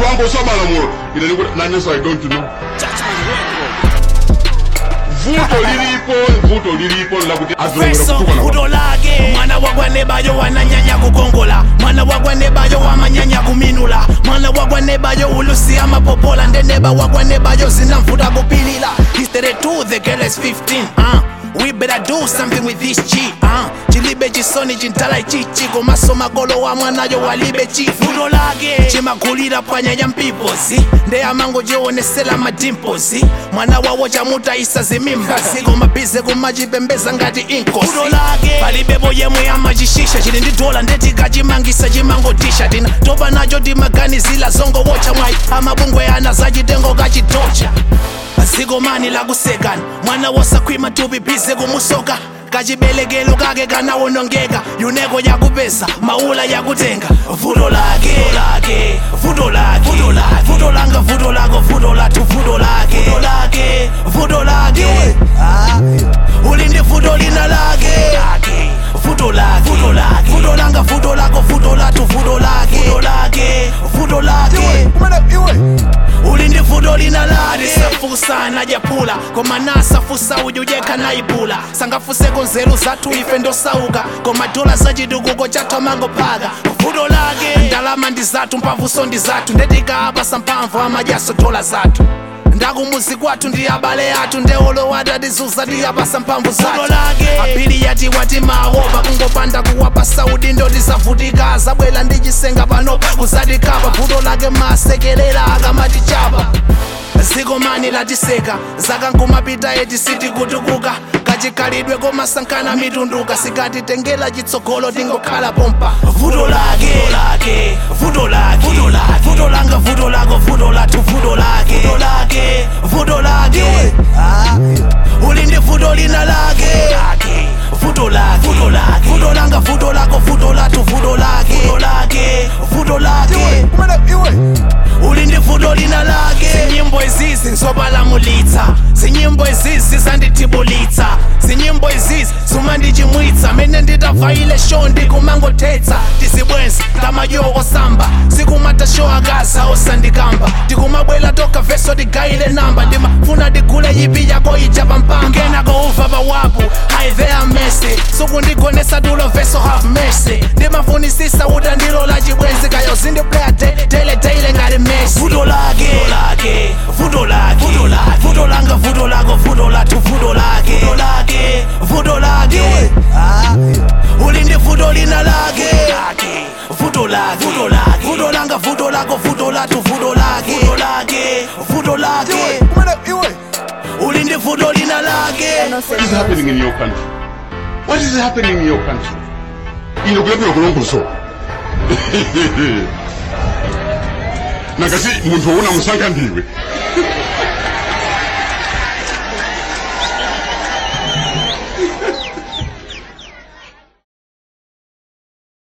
ukangosoma malamulo ine ndikuti nanenso i don't know vuto lilipo vuto lilipo lakuti azongera feso kutuka na vuto lake mwana wakwanebayo wananyanya kukongola mwana wakwanebayo wamanyanya kuminula mwana wakwanebayo ulusi amapopola ndeneba wakwanebayo zinamvuta kupilila history 2 the girl is 15 uh. We better do something with this chi uh. chilibe chisoni chintala ichichi komaso makolo wa mwanayo walibe chi vuto lake chimakulira pwanyanya mpipozi ndeyamango chionesela madimpozi mwana wawo chamutaisa zimimbazi komabize kumachipembeza ngati inkosi vuto lake palibepo yemwe amachishisha chili ndi dola ndetikachimangisa chimangotisha tina topa nacho timaganizila zongowocha mwayi amabungwe ana zachitengo kachitocha zikomani lakusekani mwana wosakhwima tupi bize kumusoka kachibelekelo kake kanawonongeka yuneko yakupeza maula yakutenga vuto lake lake vuto lake vuto lake vuto langa vuto lako vuto lathu vuto lake vuto lake vuto lake Ah, uli ndi vuto lina lake lake vuto lake vuto lake vuto langa vuto lako vuto lathu vuto lake vuto lake vuto lake uli ndi vuto lina lake safusa najapula koma nasafusa uyu yekha nayipula sangafuseko nzeru zathu ife ndosauka koma dola zachitukuko chathu amangophaka vuto lake ndalama ndi zathu mphamvuso ndi zathu ndetikapa samphamvu amadyaso dola zathu ndakumuzi kwathu ndi abale athu ndeolowati atizuza tiyapasa mphamvu zathu apili yati wati mawopa kungopanda kuwapa saudi ndotisavutika zabwela ndi chisenga panopa kuzatikapa vuto lake masekelela akamatichapa zikomani latiseka zakankumapita eti sitikutukuka kachikhalidwe komasankhana mitunduka sikatitengela chitsogolo tingokhala pompa vuto lake lake vuto lake vuto lake vuto langa vuto lako vuto lathu vuto lake vuto lake vuto lake Ah, uli ndi vuto lina lake lake vuto lake vuto lake vuto langa vuto lako vuto lathu vuto lake vuto lake vuto lake uli ndi vuto lina lake zinyimbo izizi nzopalamulitsa zinyimbo izizi zandithibulitsa zinyimbo izizi zumandichimwitsa mene nditavaile sho ndikumangothetsa tizibwenzi ndamayo osamba sikumatasho akaza osandikamba ndikumabwela toka veso tigayile namba ndimafuna digule yipi yako ija pampanga ngenako uva pawapu hi there mercy sukundigonesa tulo veso have mercy ndimafunisisa uta ndilo la chibwenzi kayo zindiplaya tele tele ngati messi vuto lake lake vuto lake vuto lake vuto langa vuto lako vuto lathu vuto lake vuto lake vuto lake Ah, uli ndi vuto lina lake lake vuto lake vuto lake vuto langa vuto lako vuto lathu vuto lake vuto lake vuto lake uli ndi vuto lina lake What is happening in your country? What is happening in your country? Ino kulapira kulongoso. Nakasi muntu una musankha ndiwe.